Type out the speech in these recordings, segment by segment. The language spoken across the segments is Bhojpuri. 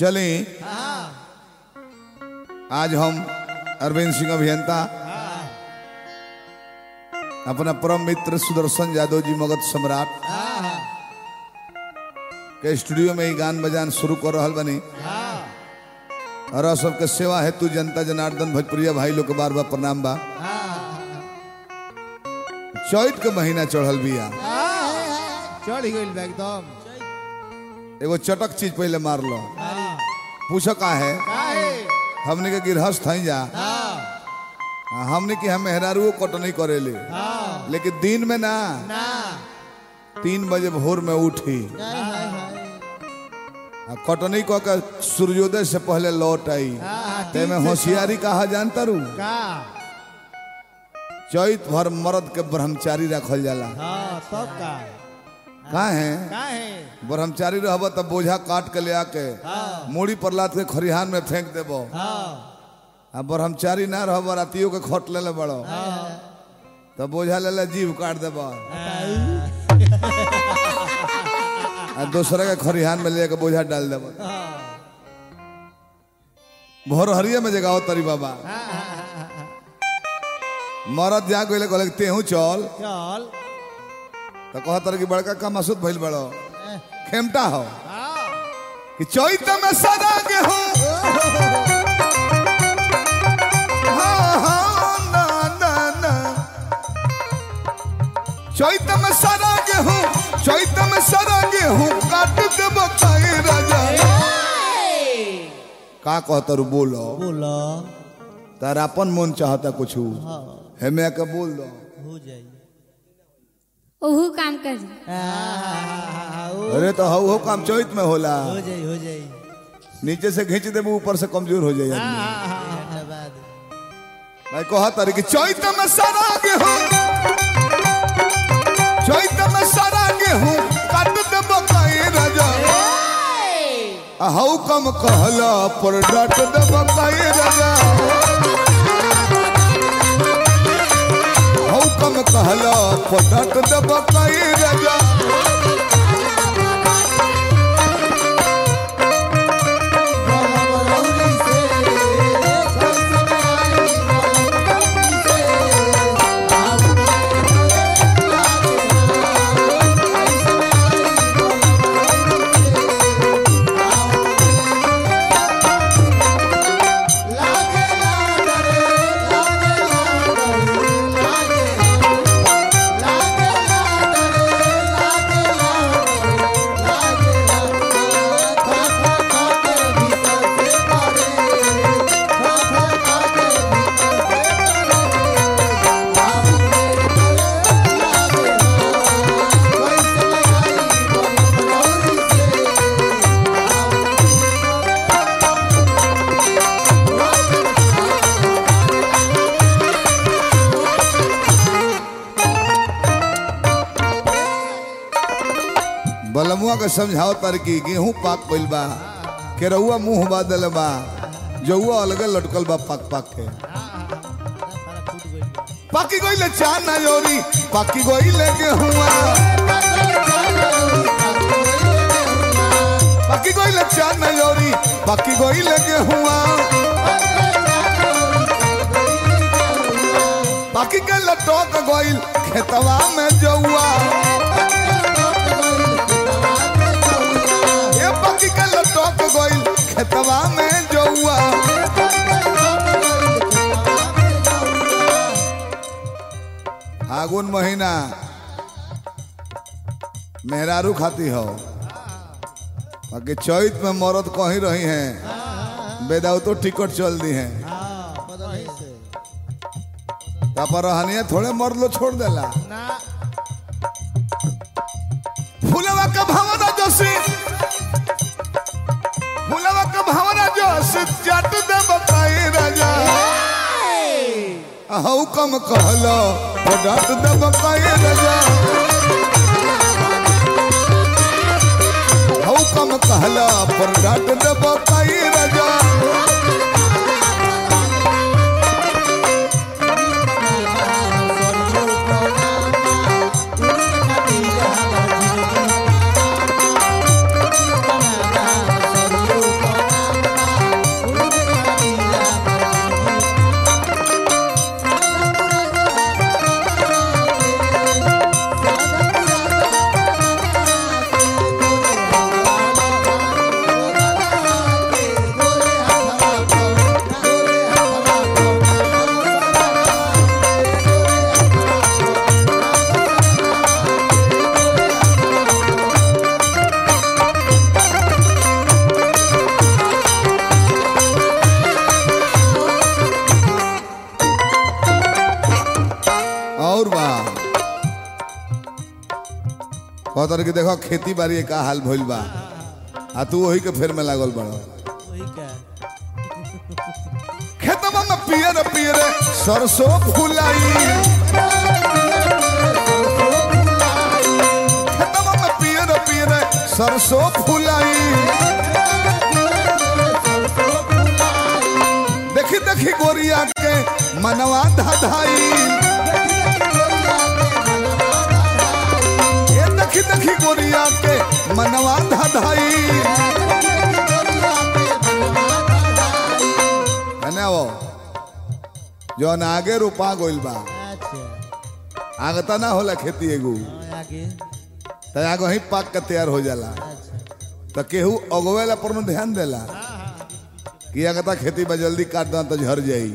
चले हाँ आज हम अरविंद सिंह अभियंता हाँ अपना परम मित्र सुदर्शन यादव जी मगध सम्राट हाँ के स्टूडियो में ही गान बजान शुरू कर रहल बनी हाँ और आप सबके सेवा हेतु जनता जनार्दन भोजपुरिया भाई लोग के बार बार प्रणाम बा चैत के महीना चढ़ल बिया चढ़ गई बा एकदम एगो चटक चीज पहले मार लो हाँ पूछ का है काहे हमने के गिरहस्थ हई जा हाँ हमने की हम मेहरारू कटनी करेले हाँ लेकिन दिन में ना ना तीन बजे भोर में उठी हाय हाय हाय आ कटनी कऽ के सूर्योदय से पहले लौट आई हाँ ते में होशियारी कहा जानता रू का चैत भर मर्द के ब्रह्मचारी रखल जाला हाँ तब का का है काहे ब्रह्मचारी रहब तब बोझा काट के ले आके हाँ मूड़ी पर लाद के खरिहान में फेंक देबो हाँ आ ब्रह्मचारी ना रहब रातियों के खट ले ले बड़ो हाँ तब बोझा ले ले जीव काट देबो आ दूसरे के खरिहान में ले के बोझा डाल देबो भोर हरिया में जगाओ तरी बाबा मरद जा गइले कहले कि तेहू चल चल तो कहतर कि बड़का का मसूद भइल बड़ो खेमटा हो हाँ कि चैत में सदा गेहूं हाँ, हाँ, ना, ना, ना। चैत में सदा गेहूं चैत में सदा गेहूं काट के बताए राजा का कहतर बोलो बोलो तार अपन मन चाहता कुछ हाँ हेमे के बोल दो हो जाई ओहू काम कर हो अरे तो हऊ हो काम चैत में होला जाई हो जाई नीचे से खींच देबू ऊपर से कमजोर हो जाए आदमी। धन्यवाद मैं कहा तारी कि चैत में सारा गेहूं चैत में सारा गेहूं काट दे बकाई राजा आ हऊ कम कहला पर डाट दे बकाई राजा हऊ कम कहला पर डाट दे बकाई राजा बलमुआ के समझाओ तर कि गेहूं पाक पइल बा केरहुआ मुंह बादल बा जौआ अलगे लटकल बा पाक पाक के पाकी गइले चार ना योरी पाकी गइले गेहुआ पाकी गइले चार ना योरी पाकी गइले गेहुआ पाकी के लटक गइल खेतवा में जौआ ये पाकी के लटक गइल खेतवा में जौआ फागुन महीना मेहरारू खाती हो बाकी चैत में मरद कहीं रही हैं बेदाउतो टिकट चल दी हैं पर रहनिया थोड़े मर्द लो छोड़ देला फूलवा का भावना जोशी फूलवा का भावना जोशी जट दे बताई राजा हऊ कम कहलो तो डट दे बताई राजा हऊ कम कहला पर डट दे बताई राजा Thank you. कहतर कि देखो खेती बाड़ी का हाल भइल बा आ तू वही के फेर में लागल बड़ वही का खेतवा में पियर पियर सरसों फुलाई खेतवा में पियर पियर सरसों फुलाई देखी देखी गोरिया के मनवा धाधाई ये देखी देखी गोरिया के मनवा धाधाई है वो जौन आगे रोपा गोइल बा अच्छा आगे तना होला खेती एगो हाँ, आगे त आगे ही पाक के तैयार हो जाला अच्छा त केहू अगवेला पर न ध्यान देला कि आगे ता खेती बा जल्दी काट दा तो झर जाई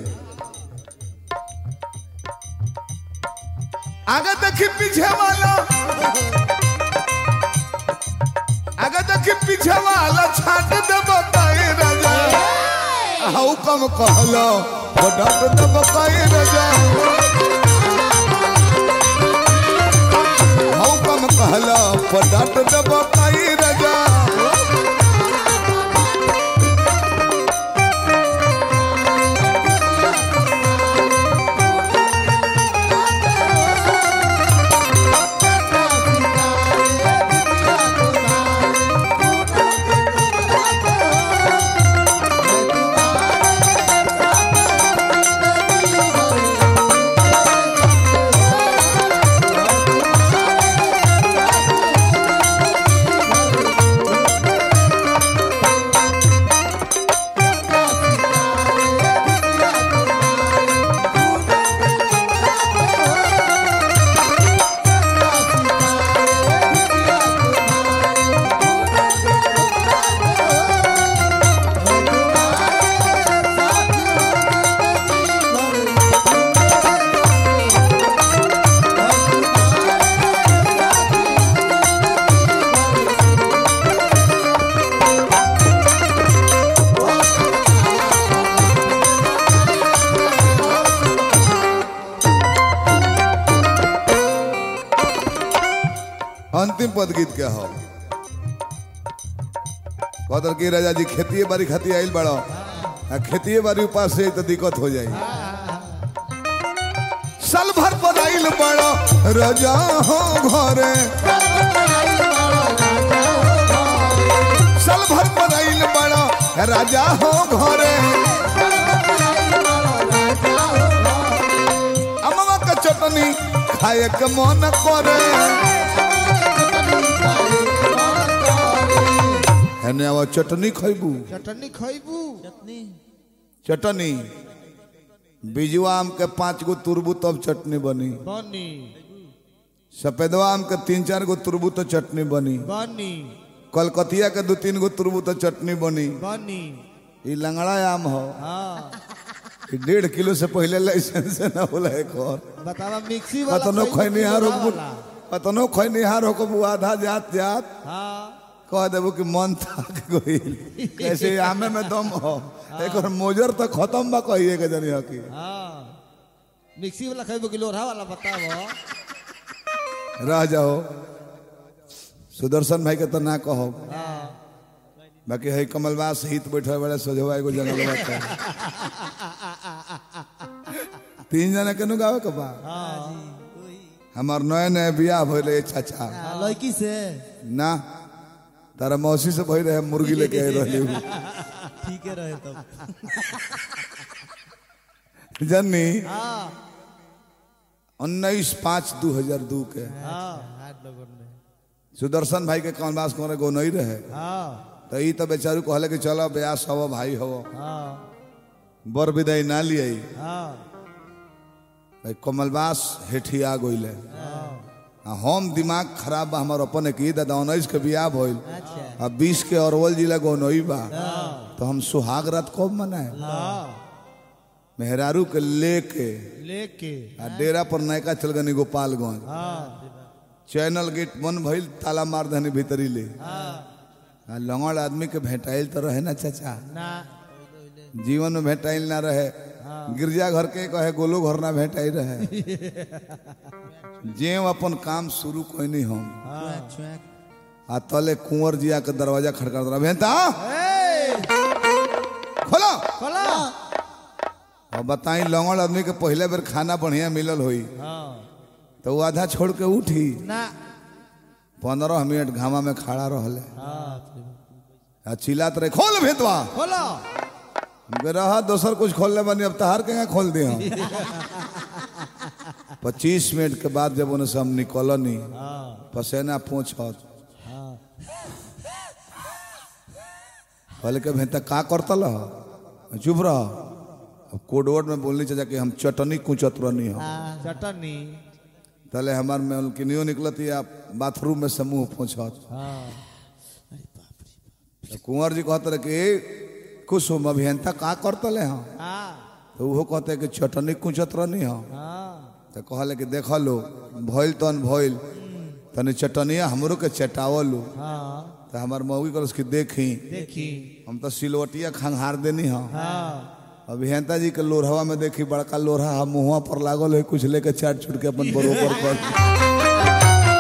आगे देखी पीछे वाला आगे देखी पीछे वाला छाट दे बताए राजा हाउ कम कहलो वो डाट दे बताए राजा हाउ कम कहलो वो डाट दे बताए राजा अंतिम पद गीत के हो कहतर की राजा जी खेती बाड़ी खाती आइल बड़ो आ खेती बाड़ी उपास से तो दिक्कत हो जाई साल भर पर आइल बड़ो राजा हो घरे साल भर पर आइल बड़ो राजा हो घरे अमवा का चटनी खाए के मन करे हेने आवा चटनी खैबू चटनी खैबू चटनी चटनी बिजुआ आम के पांच गो तुरबू तब चटनी बनी बनी सफेदवा आम के तीन चार गो तुरबू तो चटनी बनी बनी कलकतिया के दो तीन गो तुरबू तो चटनी बनी बनी ई लंगड़ा आम हो हाँ ई डेढ़ किलो से पहले लाइसेंस ना होला एक और बतावा मिक्सी वाला कतनो खैबू खैनिहार कि हो वाला? कतनो खैनिहार हो आधा जात जात हाँ कह देबो कि मन थक गइल कैसे आमे में दम हो एक और मोजर तो खत्म बा कहिए के जनी हकी हाँ मिक्सी वाला खैबू कि लोढ़ा वाला बतावो रह जाओ सुदर्शन भाई के तो ना कहो हाँ बाकी है कमलवास हित बैठे बड़े सोझवा एगो जंगल बाटे तीन जना केनु गावे के बा हमार नए नए बियाह भइले चाचा हाँ, लड़की से ना तारा मौसी से भई रहे मुर्गी लेके आए रहली उ। ठीक है रहे तब जन्नी हाँ उन्नीस पाँच दू हजार दू के हाँ हाथ लगन में सुदर्शन भाई के कमलवास करे गो नहीं रहे हाँ तो ई तो बेचारू कहले कि चलो ब्यास हवो भाई हवो हाँ बर विदाई ना लिये हाँ भाई कमलवास हेठिया गइले आ हम दिमाग खराब बा हमार अपन की दादा उन्नीस के बियाह भइल अच्छा आ बीस के अरवल जिला गौनई बा तो हम सुहाग रात कब मनाए हाँ मेहरारू के लेके लेके आ डेरा पर नयका चल गनी गोपालगंज हाँ चैनल गेट बंद भइल ताला मार दहनी भीतरी ले हाँ आ लंगड़ आदमी के भेटाइल तो रहे ना चाचा ना जीवन में भेटाइल ना रहे हाँ गिरजा घर के कहे गोलो घर ना भेटाई रहे जे अपन काम शुरू कोई नहीं हम आ तले कुंवर जिया के दरवाजा खड़का रहा भेंता खोलो खोला और बताई लौंगड़ आदमी के पहले बेर खाना बढ़िया मिलल होई हाँ तो वो आधा छोड़ के उठी ना पंद्रह मिनट घामा में खड़ा रहले हाँ आ चिल्लात रहे खोल भेतवा खोला रहा दोसर कुछ खोलने बनी अब तहार के यहाँ खोल दिया पच्चीस मिनट के बाद जब उन्हें से हम निकलनी हाँ पसेना पूछ हाँ कहले के भेंता का करतल ह? चुप रह अब कोडवर्ड में बोलनी चाहिए कि हम चटनी कुचत रहनी हो चटनी तले हमार में उनकी नियो निकलती आप बाथरूम में समूह पूछत हाँ तो कुंवर जी कहते रहे कि कुसुम अभियंता का करतले हाँ हाँ तो वो कहते कि चटनी कुचत रहनी हो हाँ तो कहले कि देख लो भइल तन भइल तनी चटनिया हमरो के चटावलो हाँ तो हमार मौगी कर उसकी देखी देखी हम तो सिलवटिया खंघार देनी हाँ हाँ अभियंता जी के लोरहवा में देखी बड़का लोरहा हम मुँहवा पर लागल है कुछ लेके चाट छुट के अपन बरोबर कर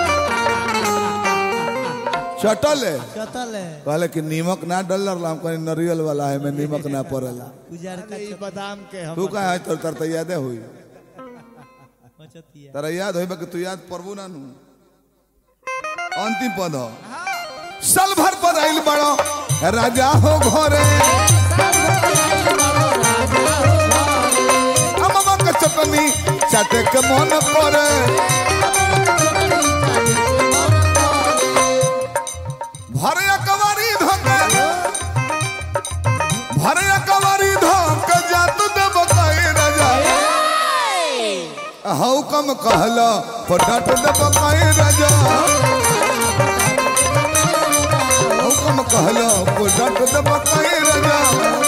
चटल है कतल है कहले कि नीमक ना डल हम कहीं नरियल वाला है मैं नीमक ना पड़ेला उजार का ई बादाम के हम तू कहा है तर तर तो यादे हुई बचतिया तारा याद होई बा कि तू याद परबू ना नु अंतिम पद हो साल भर पर आइल बड़ो राजा हो घरे अममा के चटनी चाटे के मन करे भरे कवारी धोके भरे कवारी धोके जात देव कई राजा हऊ कम कहला पटाट दब कई राजा हऊ कम कहला पटाट दब कई राजा